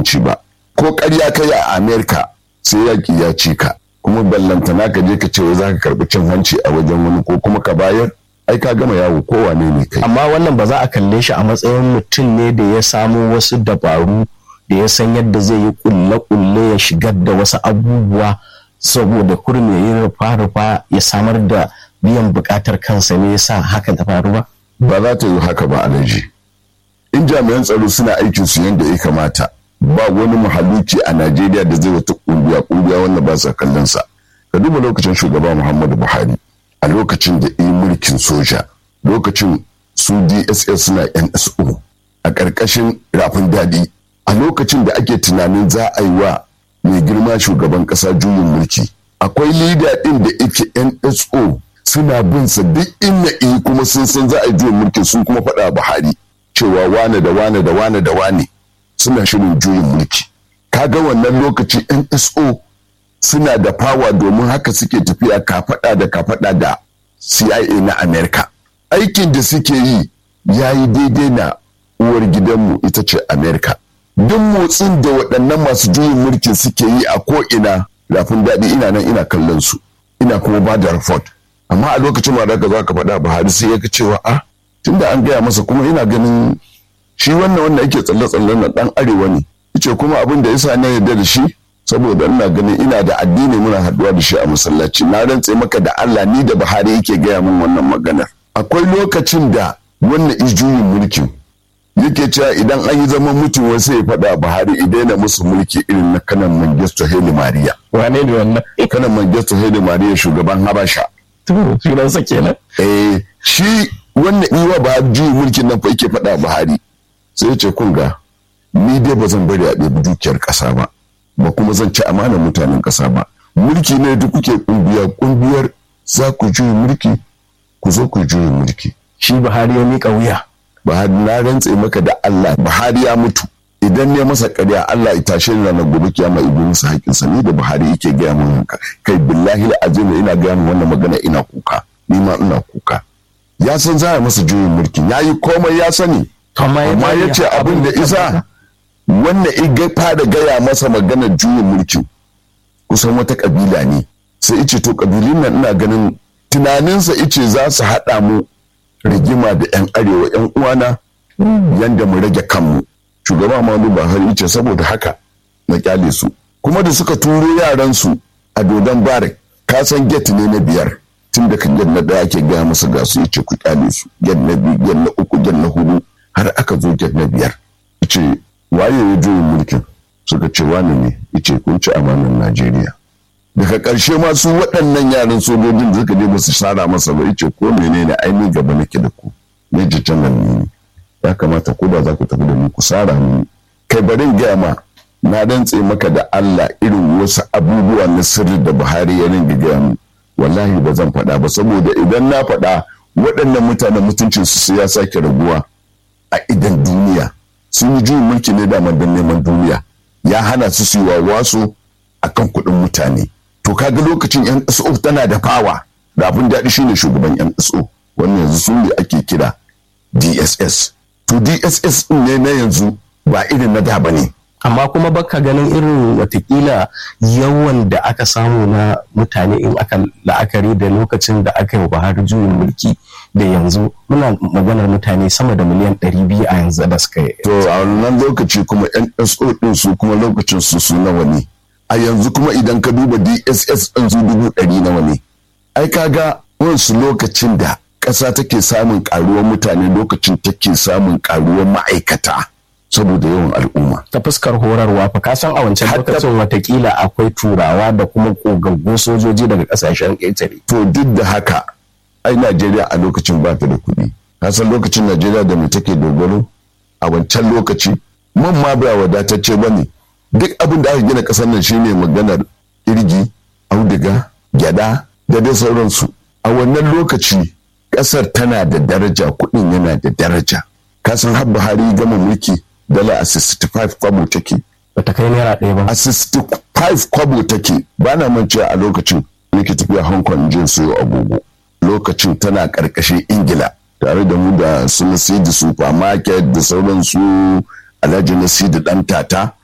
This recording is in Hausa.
hanci ba ko ƙarya kai a amerika sai yaƙi ya ci ka kuma ballantana ka je ka ce wai za ka karɓi cin hanci a wajen wani ko kuma ka bayar ai ka gama yawo ko wane ne kai amma wannan ba za a kalle shi a matsayin mutum ne da ya samo wasu dabaru da ya san yadda zai yi kulle-kulle ya shigar da wasu abubuwa saboda kurum ya yi rufa-rufa ya samar da biyan buƙatar kansa ne ya sa hakan ta faru ba ba za ta yi haka ba alaji in jami'an tsaro suna aikin su yadda ya kamata ba wani mahaluki a najeriya da zai wata kungiya kungiya wanda ba sa kallon sa ka duba lokacin shugaba muhammadu buhari a lokacin da yi mulkin soja lokacin su dss suna nso a ƙarƙashin rafin daɗi a lokacin da ake tunanin za a yi wa mai girma shugaban ƙasa juyin mulki akwai lida ɗin da ike nso suna bin sa duk inna iyi kuma sun san za a yi juyin mulki sun kuma faɗa buhari cewa wane da wane da wane da wane suna shirin juyin mulki kaga wannan lokaci nso suna da fawa domin haka suke tafiya kafaɗa da kafaɗa da cia na amerika aikin da suke yi ya yi daidai na uwar gidanmu ita ce amerika duk motsin da waɗannan masu juyin mulkin suke yi a ko'ina rafin daɗi ina nan ina kallon su ina kuma ba da report amma a lokacin ma da za ka faɗa buhari sai ya ga cewa a tunda an gaya masa kuma ina ganin shi wannan wanda yake tsalle-tsalle na ɗan arewa ne yace kuma abin da yasa na yarda da shi saboda ina ganin ina da addini muna haɗuwa da shi a masallaci na rantse maka da Allah ni da Buhari yake gaya min wannan maganar akwai lokacin da wannan ijuyin mulkin yake cewa idan an yi zaman mutum wasu ya faɗa Buhari idan na musu mulki irin na kanan Mangisto Haile Mariya wane ne wannan kanan Mangisto Haile Mariya shugaban Habasha to sunansa kenan eh shi wannan iwa ba juyin mulkin nan fa yake faɗa Buhari sai ya ce kun ga ni dai ba zan bari a ɗebi dukiyar ƙasa ba ba kuma zan ci amanar mutanen ƙasa ba mulki ne da kuke kungiya kungiyar za ku juyi mulki ku zo ku juyi mulki shi Buhari ya miƙa wuya Buhari na rantse maka da Allah Buhari ya mutu idan ne masa ƙarya Allah ya tashe ni ranar gobe kiyama ibi musu haƙinsa ni da Buhari yake gaya min haka kai billahi azim ina gaya min wannan magana ina kuka ni ma ina kuka ya san za a masa juyin mulki ya yi komai ya sani amma ya ce abin da isa wannan iga fara gaya masa maganar juyin mulkin kusan wata kabila ne sai ice to kabilun nan ina ganin tunaninsa ice za su haɗa mu rigima da 'yan arewa 'yan uwana yanda mu rage kanmu shugaba Muhammadu Buhari ice saboda haka na kyale su kuma da suka turo yaran su a dodon barik ka san get ne na biyar tun da kan na daya ake gaya masa ga su yace ku kyale su get na biyu get na uku get na hudu har aka zo get na biyar ce waye ya juyin mulkin suka ce wani ne ice kun ci amanar najeriya daga ƙarshe ma su waɗannan yaran sojojin da suka je ba su sara masa ba ice ko menene aini gaba nake da ku ne jijjan nan ne ya kamata ko da za ku tafi da ni ku sara ni kai barin gaya ma na dantse maka da Allah irin wasu abubuwa na sirri da Buhari ya ringa gaya mu wallahi ba zan faɗa ba saboda idan na faɗa waɗannan mutanen mutuncinsu su ya sake raguwa a idan duniya sun yi juyin mulki ne da don neman duniya ya hana su su yi wawaso a kan kuɗin mutane to kaga lokacin yan so tana da fawa da abin daɗi shine shugaban yan so wannan yanzu su ne ake kira dss to dss ɗin ne na yanzu ba irin na da ba ne amma kuma baka ganin irin watakila yawan da aka samu na mutane in aka la'akari da lokacin da aka yi Buhari juyin mulki da yanzu muna maganar mutane sama da miliyan 200 a yanzu da suka yi. To a wannan lokaci kuma NSO din su kuma lokacin su su nawa ne. A yanzu kuma idan ka duba DSS ɗin su dubu ɗari nawa ne. Ai kaga wansu lokacin da ƙasa take samun ƙaruwar mutane lokacin take samun ƙaruwar ma'aikata. saboda yawan al'umma. Ta fuskar horarwa fa ka san a wancan lokacin watakila akwai turawa da kuma kogaggun sojoji daga kasashen ƙetare. To duk da haka ai Najeriya a lokacin ba ta da kuɗi. Ka san lokacin Najeriya da mu take dogaro a wancan lokaci man ma ba wadatacce ba ne. Duk abin da aka gina ƙasar nan shine maganar irgi, auduga, gyada da dai sauransu. A wannan lokaci ƙasar tana da daraja kuɗin yana da daraja. Ka san har Buhari gama mulki dala a 65 kwabo take. Bata kai naira ɗaya ba. A 65 kwabo take ba na mancewa a lokacin nake tafiya Hong Kong jin sayo agogo. Lokacin tana ƙarƙashin Ingila tare da mu da su Nasidi supermarket da sauran su Alhaji Nasidi ɗan tata